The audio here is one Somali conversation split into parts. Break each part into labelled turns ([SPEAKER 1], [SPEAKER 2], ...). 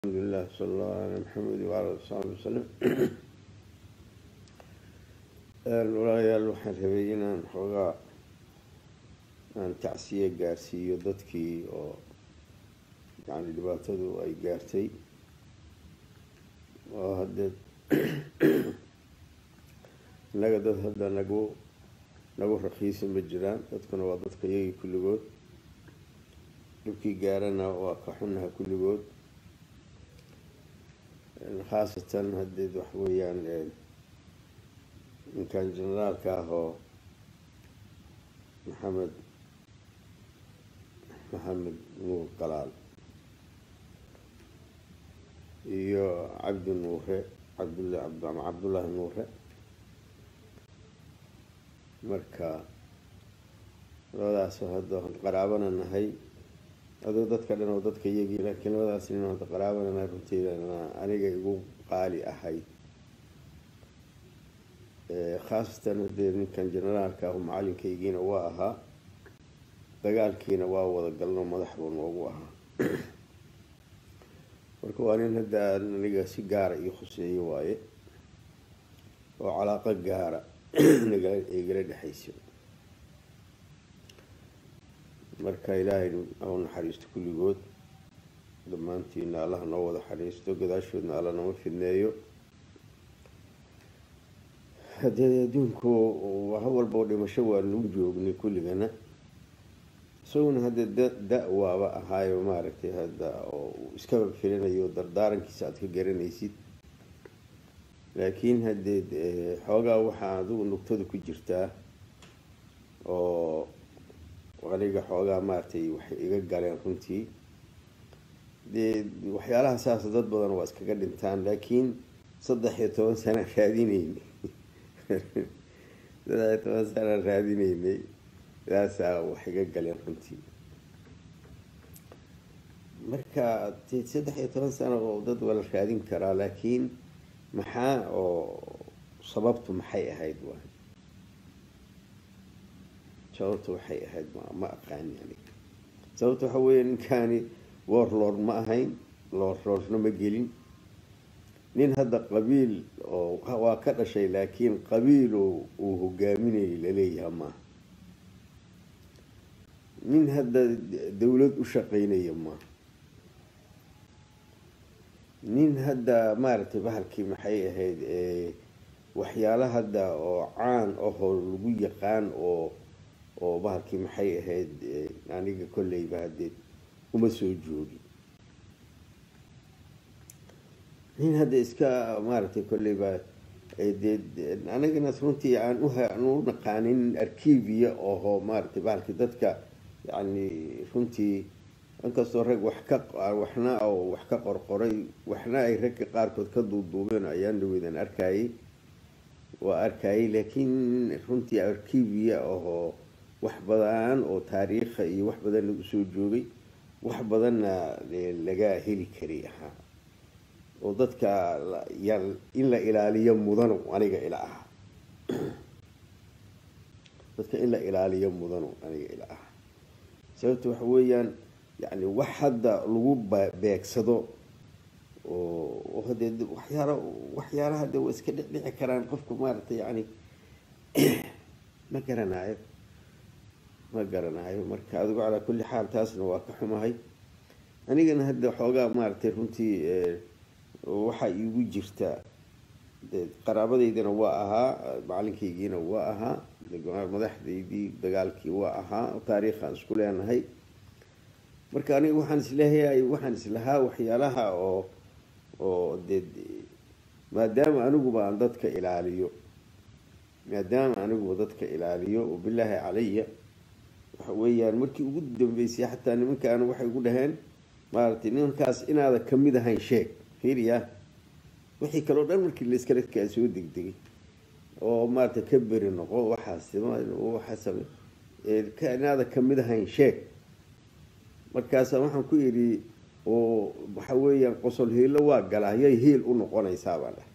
[SPEAKER 1] alxamdulilah sal allahu ala maxamed waala saxbi wasalam walaalayaal waxaan rabay inaan xoogaa aan tacsiye gaarsiiyo dadkii oo yani dhibaatadu ay gaartay oo haddee innaga dad hadda nagu nagu rakiisa ma jiraan dadkuna waa dadka iyagii kulligood dhibkii gaarana waa ka xunaha kulligood khaasatan hadeed wax weeyaan ninkan generaalka ah oo maxamed maxamed nuur galaal iyo cabdi nuure cabdullah ama cabdullaahi nuure marka labadaasoo hadda qaraabana nahay adoo dadka dhan oo dadka iyagii laakiin labadaas nin hadda qaraabana nahay runteydana aniga igu qaali ahayd khaasatan hadee ninkan generaalka ah macalinkaygiina waa ahaa dagaalkiina waa wada galno madax buu noogu ahaa marka waa nin hadda aniga si gaara io khuseeyo waaye oo calaaqo gaara igala dhexayso marka ilaahay au naxariisto kulligood dhammaantiina allaha noo wada xariisto gadaashoodna alla nama fidneeyo haddee adduunku ha walbao dhimasho waa lagu joognay kulligana isaguna haddee da da- waaba ahaayo maaragtay hadda oo iskaba filinayo dardaarankiisa aada ka garanaysid laakiin haddee xoogaa waxaa adigu nugtada ku jirtaa oo aniga xoogaa maaragtay waxay iga galeen runtii dee waxyaalaha saas dad badan waa iskaga dhintaan laakiin saddex iyo toban sana raadineynay saddex iyo toban sana raadineynay saasaa wax iga galeen runtii marka de saddex iyo toban sano oo dad waa la raadin karaa laakiin maxaa oo sababtu maxay ahayd waay sababta waxay ahayd ma ma aqaani aniga sababta waxa weeye ninkaani warlord ma ahayn lordlordna ma gelin nin hadda qabiil oo waa ka dhashay laakiin qabiil uu hogaaminayay laleeyaha maaha nin hadda dawlad u shaqeynaya maaha nin hadda maaragtay bahalkii maxay ahayd waxyaala hadda oo caan ahoo lagu yaqaan oo oo bahalkii maxay ahayd aniga kolleyba haddee uma soo joogi nin hadda iska maaragtay kolleyba dee anigana runtii aan uaan u naqaanin arkiviya oho maaragtay bahalkii dadka yani runtii inkastoo rag wax ka waxna oo wax ka qorqoray waxna ay ragga qaarkood ka duuduubeen ayaan dhaweydaan arkayay waa arkayay laakiin runtii arkiviya ahoo wax badan oo taariikha iyo wax badan lagu soo joogay wax badanna laga heli kari ahaa oo dadka in la ilaaliyo mudano aniga ila ahaa dadka in la ilaaliyo mudano aniga ila ahaa sababta waxa weeyaan yani wax hadda lagu beegsado oo hadee waxyaala waxyaalaha de waa iska dhicdhici karaan qofku maaragtay yani ma garanayo ma garanayo marka adigu calaa kulli xaal taasna waa ka xumahay anigana hadda xoogaa maaragtay runtii waxaa iigu jirta qaraabadaydina waa ahaa macalinkaygiina waa ahaa madaxdaydii dagaalkii waa ahaa taariikhaan isku leenahay marka aniga waxaan isleeyahay waxaan islahaa waxyaalaha oo oo dee maadaama aniguba aan dadka ilaaliyo maadaama aniguba dadka ilaaliyo oo bilaahi calaya waxa weeyaan markii ugu dambeysay xataa nimankaan waxay ugu dhaheen maaragtay nimankaas inaada kamid ahayn sheeg fiiriya wixii kaleo dhan markii laskaladkaa soo degdegay oo maaragtay ka beri noqo waxaas waxaas inaada kamid ahayn sheeg markaasa waxaan ku idhi oo waxa weeyaan qosol hiilo waa galaa yay hiil u noqonaysaa baan dhahay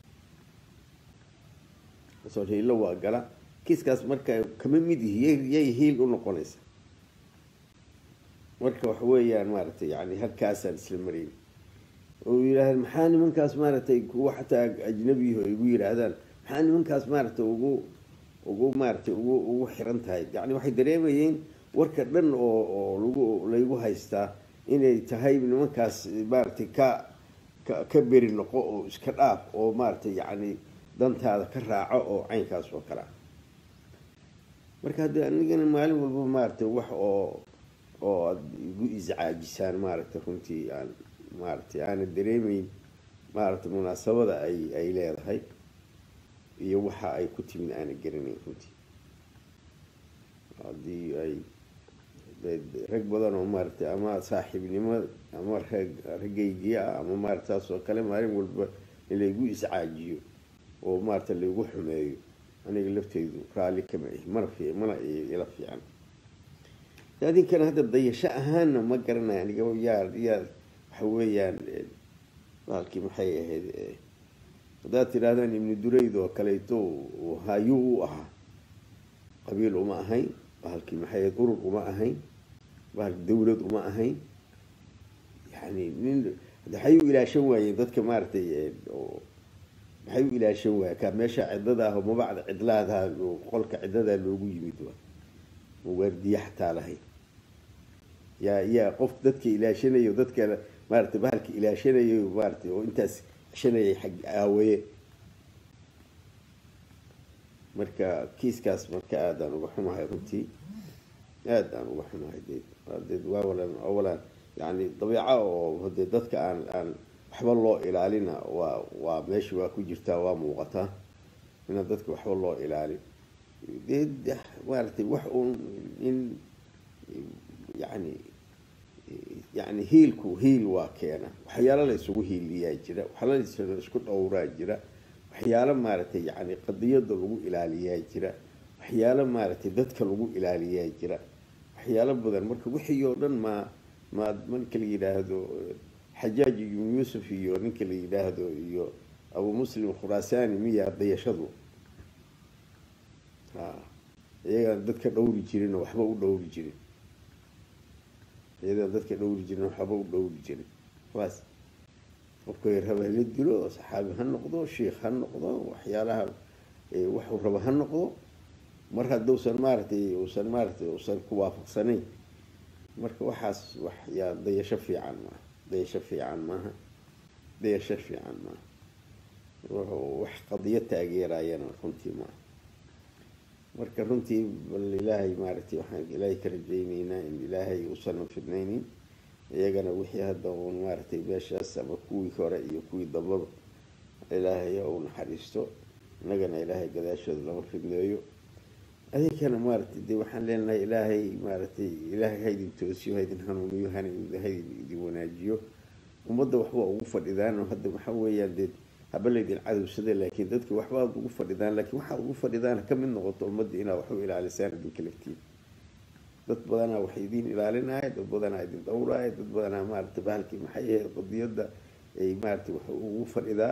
[SPEAKER 1] qosol hiilo waa gala kiiskaas marka kama mid yihi yay hiil u noqonaysaa marka waxa weeyaan maaragtay yani halkaasaan isla marayn oo yidhaahda maxaa nimankaas maaragtay kuwa xataa ajnabiyaho igu yidhaahdaan maxaa nimankaas maaragtay ugu ugu maaragtay ugu ugu xiran tahay yacni waxay dareemayeen warka dhan oo oo lagu laygu haystaa inay tahay nimankaas maaragtay ka ka ka beri noqo oo iska dhaaf oo maaragtay yacni dantaada ka raaco oo caynkaas oo kale ah marka haddii anigana maalin walba maaragtay wax oo oo aada igu iscaajisaan maaragtay runtii aan maaragtay aana dareemeyn maaragtay munaasabada ay ay leedahay iyo waxa ay ku timid aana garanayn runtii haddii ay rag badan oo maaragtay ama saaxiibnimo ama rag raggaygiya ah ama maarata taas oo kale maalin walba in laygu iscaajiyo oo maarata laygu xumeeyo aniga lafteydu raalli kama ihi mana fi mana ila fiican adinkana hadda dayasho ahaanna ma garanayo aniga yaa yaa waxa weeyaan baalkii maxay ahayd haddaad tidhahdaan ibnu durayd oo kaleeto hayuu u ahaa qabiil uma ahayn bahalkii maxay ahayd urur uma ahayn bahal dawlad uma ahayn yani nin maxay u ilaashan waayeen dadka maaragtay maxay u ilaashan waaya ka meesha cidada ah oo mabacda cidlaadaha qolka cidadaa loogu yimid waa waardiye xataa lahayn yaa yaa qof dadka ilaashanayo dadka maaragtay bahalka ilaashanayo maaratay oo intaas shanayay xag aawaye marka kiiskaas marka aadaan uga xumahay runtii aad aan uga xumahay de dee waawalan awalan yani dabiica oo dee dadka aan aan waxba loo ilaalina waa waa meesha waa ku jirtaa waa muuqataa inaan dadka waxba loo ilaalin dee maaragtay wax uun in yani yani hiilku hiil waa keena waxyaalo la isugu hiiliyaa jira waxyaalo la isku dhowraa jira waxyaalo maaragtay yani qadiyada lagu ilaaliyaa jira waxyaalo maaragtay dadka lagu ilaaliyaa jira waxyaalo badan marka wixii oo dhan maa ma marka la yidhaahdo xajaaj ibnu yuusuf iyo ninka la yidhaahdo iyo abu muslim khuraasani miya dayashadu ha iyagaan dadka dhowri jirin oo waxba u dhowri jirin iyagaan dadka dhowri jirin oo waxba u dhowri jirin waas qofka raba la dilo oo saxaabi ha noqdo sheikh ha noqdo waxyaalaha waxuu raba ha noqdo mar hadduusan maaragtay uusan maaragtay uusan ku waafaqsanayn marka waxaas wax yaa dayasho fiican maaha dayasho fiican maaha dayasho fiican maaha wuxuu wax qadiyo taageerayana runtii maaha marka runtii bal ilaahay maaragtay waxaan ilaahay ka rajayneynaa in ilaahay uusan fidnaynin iyagana wixii hadda uun maaragtay meeshaas ama kuwii hore iyo kuwii dambaba ilaahay u naxariisto innagana ilaahay gadaashooda lama fidneeyo adinkana maaragtay dee waxaan leenahay ilaahay maaragtay ilaahay haydin toosiyo haydin hanuuniyo haydin idin wanaajiyo ummadda waxba ugu fadhidaan oo hadda waxaa weeyaan dee haba laydin cadowsada laakiin dadka waxbaad ugu fadhidaan laakiin waxaad ugu fadhidaan ka mid noqoto ummadda inaad wax u ilaalisaan idinka laftiin dad badanaa wax idin ilaalinaya dad badanaa idin dhowraya dad badanaa maaragtay bahalkii maxay ahayd qadiyadda ay maaragtay wax ugu fadhidaa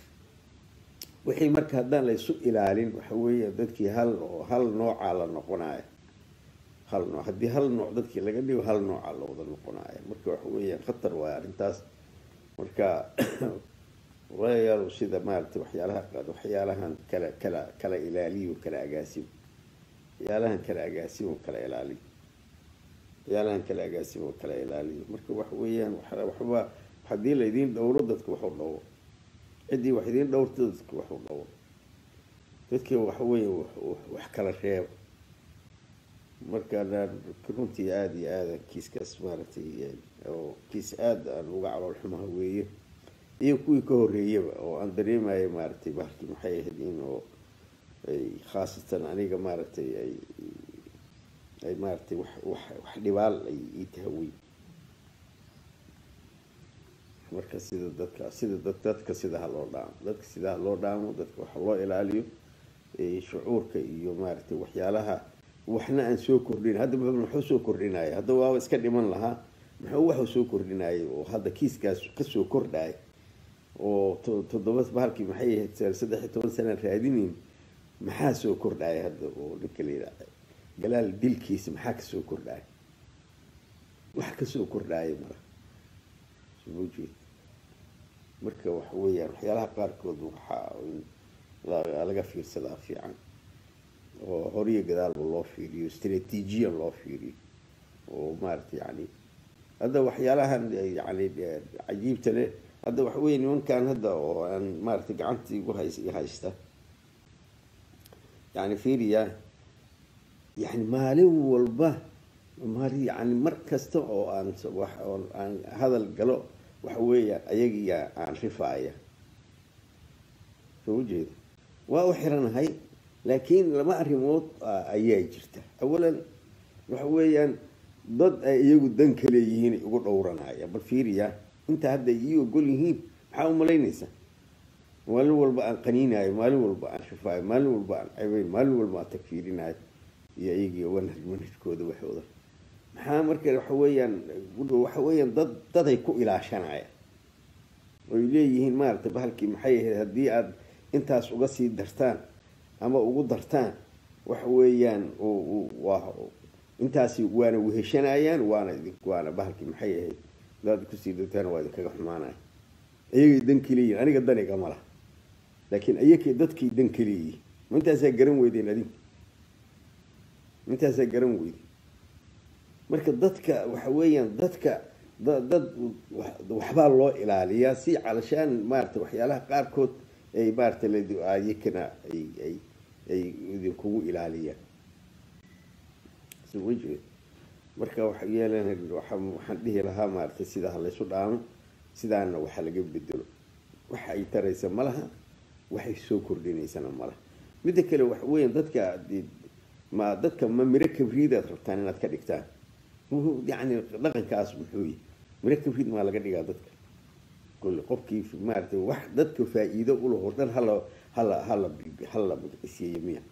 [SPEAKER 1] wixii marka haddaan la isu ilaalin waxa weeya dadkii hal hal noocaa la noqonaya hal nooc haddii hal nooc dadkii laga dhigo hal noocaa la wada noqonaya marka waxa weeyaan khatar waay arrintaas marka walayaal sida maaragtay waxyaalaha waxyaalahan kala kala kala ilaaliyo kala agaasimo waxyaalahan kala agaasimo kala ilaaliyo waxyaalahan kala agaasimo kala ilaaliyo marka waxa weeyaan waxba haddii laydin dhowro dadka waxu dhowro ciddii wax idiin dhowrta dadka waxu dhowro dadkii waxa weeya wax kala reebo marka runtii aada iyo aada kiiskaas maaragtay oo kiis aada aan uga calool xumaha weeye iyo kuwii ka horreeyaba oo aan dareemaya maaragtay bahalkii maxay ahayd in oo ay khaasatan aniga maaragtay ay ay maaragtay wax wax wax dhibaal ay ii tahaweyn marka sida dadka sida dadka sida ha loo dhaamo dadka sida ha loo dhaamo dadka waxa loo ilaaliyo shucuurka iyo maaragtay waxyaalaha waxna aan soo kordhin hadda muxuu soo kordhinaya hadda waaba iska dhiman lahaa muxuu waxuu soo kordhinayay oo hadda kiiskaas kasoo kordhaya oo toddoba bahalkii maxay ahayd saddex iyo toban sana raadinayn maxaa soo kordhaya hadda oo ninka la yidhaahda galaal dilkiisa maxaa kasoo kordhaya wax kasoo kordhaya mala soo jeed marka waxa weeyaan waxyaalaha qaarkood waxaa in la- laga fiirsadaa fiican oo horiyo gadaalba loo fiiriyo istraatiijiyan loo fiiriyo oo maarata yani hadda waxyaalahan yani cajiibta leh hadda waxa weeye nimankan hadda oo aan maarata gacantii igu hays i haysta yani fiiriya yani maalin walba maali yani mar kasta oo aan s- wax oo aan hadal galo waxa weeya ayagiya aan rifaaya soo ujeeda waa u xiranahay laakiin laba arrimood a- ayaa jirta awalan waxa weeyaan dad ay iyagu dan ka leeyihiin ay ugu dhowranaya bal fiiriya inta hadda ii ogol yihiin maxaa u malaynaysa maalin walba aan qaniinayo maalin walba aan shifaayo maalin walba aan cebayn maalin walba aan tagfiirinayo iyo iyagii wanhaj manhajkooda waxooda maxaa marka waxa weeyaan waxa weeyaan dad daday ku ilaashanaya oy leeyihiin maaragtay bahalkii maxay ahayd haddii aada intaas uga sii dartaan ama ugu dartaan waxa weeyaan u- u- waa intaasi waana weheshanayaan waana idin waana bahalkii maxay ahayd hadaad kusii dartaan waa idinkaga xumaanaya iyagay dan kaleeyihin aniga daniga ma laha laakiin iyakay dadkay dan kaleeyihin ma intaasaa garan weydeen adinku ma intaasaa garan weydeen marka dadka waxa weeyaan dadka da- dad wax- waxbaa loo ilaaliyaa si calashaan maarata waxyaalaha qaarkood ay maarata layakana ay ay ay idinkugu ilaaliyaan soo ma jeed marka waxa yeelan waxa waxaan dhihi lahaa maarata sidaa laysu dhaamo sidaana waxa laga bedelo waxa ay taraysa ma laha waxay soo kordhinaysana ma laha midda kale waxa weeyaan dadka dee ma dadka ma miro kabriidaad rabtaan inaad ka dhigtaan muxuu yani dhaqankaas muxuu yahay miro kabriid maa laga dhigaa dadka kule qofkii maaragtay wax dadka faa-iido ulahoo dhan hala hala hala hala magacisiiyo miya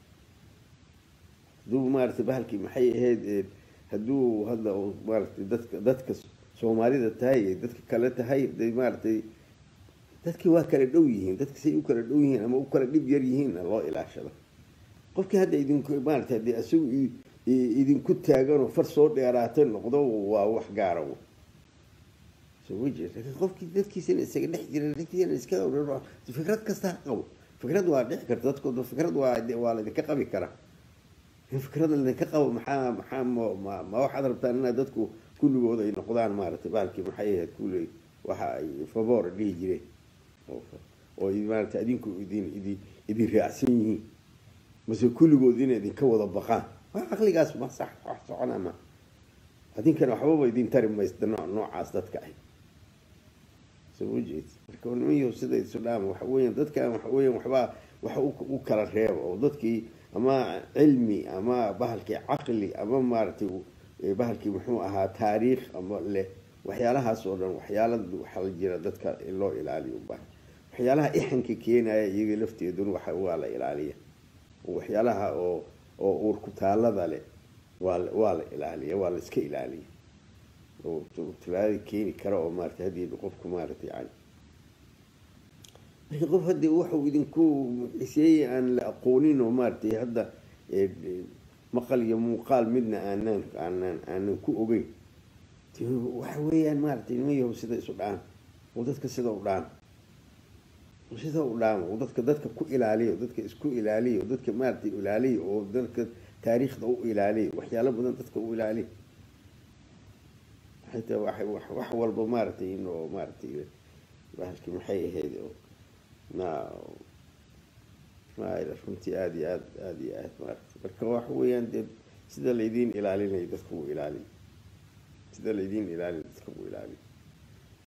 [SPEAKER 1] hadduu maaragtay bahalkii maxay ahayd ee, hadduu hadda uu maaragtay dadka dadka soomaalida tahay ee dadka kale tahay de maaragtay dadkii waa kala dhow yihiin dadka say u kala dhow yihiin ama u kala dhib yar yihiinna loo ilaashado qofkii hadda idinku maarata haddii isagu i- i- idinku taaganoo far soo dheeraata noqdo waa wax gaara w soo ma jeed laakiin qofkii dadkiisana isaga dhex jira dadkiisana iska dhowr fikrad kasta ha qabo fikrad waa dhici karta dadkooda fikrad waa waa laydinka qabi karaa in fikrada laydinka qabo maxaa maxaa ma ma- ma waxaad rabtaan inaad dadku kulligood ay noqdaan maaragtay bahalkii maxay ahayd kulli waxa ay favor dhihi jireen oo oo maaragtay adinku idin idin idin raacsan yihiin mase kulligood inay idinka wada baqaan waa caqligaas ma sax wax socona ma adinkana waxbaba idin tari maysta nooc noocaas dadka ah soo ma jeed marka nimanyahu sida isu dhaama waxa weeyaan dadkan waxa weeyaan waxbaa waxa u u kala reeba oo dadkii ama cilmi ama bahalkii caqli ama maaragtay eh, bahalkii muxuu ahaa taariikh ama leh waxyaalahaas oo dhan waxyaala waxaa la jira dadka in loo ilaaliyo u baahan waxyaalaha ixanka keenaya iyaga lafteeduna waxa waa la ilaaliya waxyaalaha oo oo uurku taalada leh waa la- waa la ilaaliya waa la iska ilaaliya oo talaada keeni kara oo maarata haddii qofku maarata yani marka qof haddii waxuu idinku xiseeyey aan la aqoonin oo maaratay hadda eh, eh, maqal iyo muuqaal midna aanaan aanaan aanan ku ogeyn dee waxa weeyaan maaratay nimayahow sida isu dhaan oo dadka sida u dhaan sida u dhaamo oo dadka dadka ku ilaaliyo dadka isku ilaaliyo dadka maaragtay ilaaliyo oo dadka taariikhda u ilaaliyo waxyaalo badan dadka u ilaaliyo xitaa wax wax wax walba maaragtay inoo maaragtay bahalkii maxay ahayd oo na ma runtii aada iyo aad aada iyo aad maaragtay marka waxa weeyaan dee sida laydiin ilaalinayo dadka u ilaaliyo sida laydiin ilaaliyo dadka u ilaaliyo